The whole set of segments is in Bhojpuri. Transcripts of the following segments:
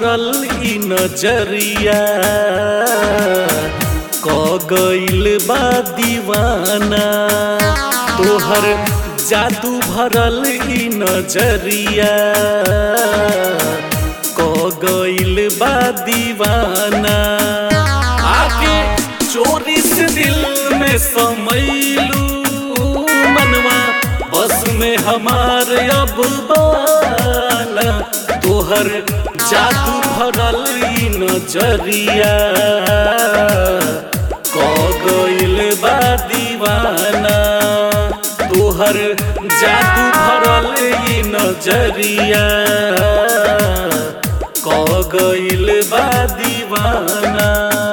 भरल ई नजरिया क गइल बा दीवाना तोहर जादू भरल ई नजरिया क गइल बा दीवाना आके चोरी से दिल में समैलू मनवा बस में हमार अब बाना तोहर जादू भरल ई नजरिया क गइल बा दीवाना तोहर जादू भरल ई नजरिया क गइल बा दीवाना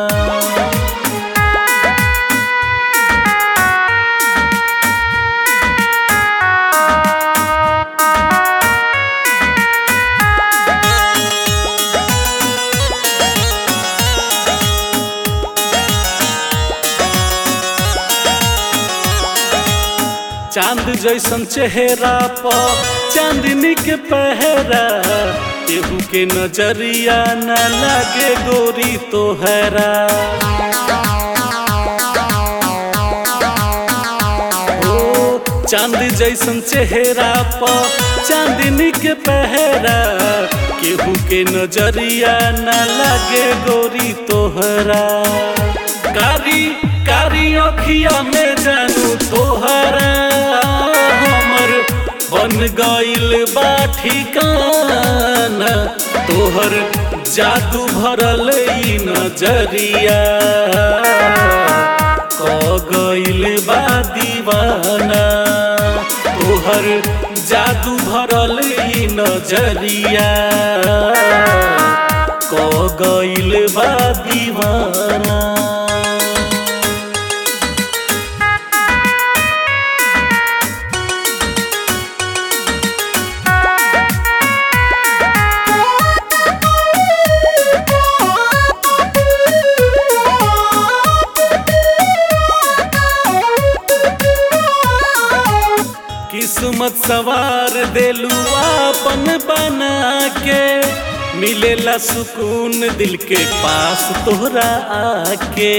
चांद जैसन चेहरा पर चांदनी के पहरा केहू के नजरिया न लागे गोरी तोहरा ओ चांद जैसन चेहरा पर चांदनी के पहरा केहू के नजरिया न लागे गोरी तोहरा कारी कारी अखिया में जानू तोहरा हमर बन गइल बा ठिकाना तोहर जादू भरल ई नजरिया क गइल बा दीवाना तोहर जादू भरल ई नजरिया क गइल बा दीवाना किस्मत सवार देलू आपन बना के मिलेला सुकून दिल के पास तोहरा आके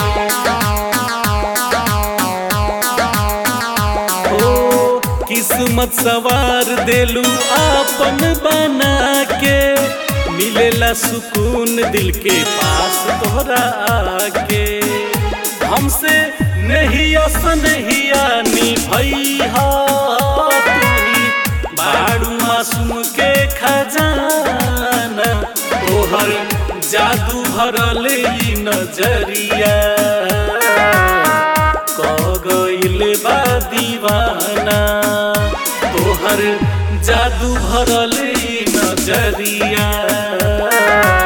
ओ किस्मत सवार देलू आपन बना के मिलेला सुकून दिल के पास तोहरा आके हमसे नहीं असनहिया नी भैया बाड़ू मासूम के खजाना तोहर जादू भरल ई नजरिया क गइल बा दीवाना तोहर जादू भरल ई नजरिया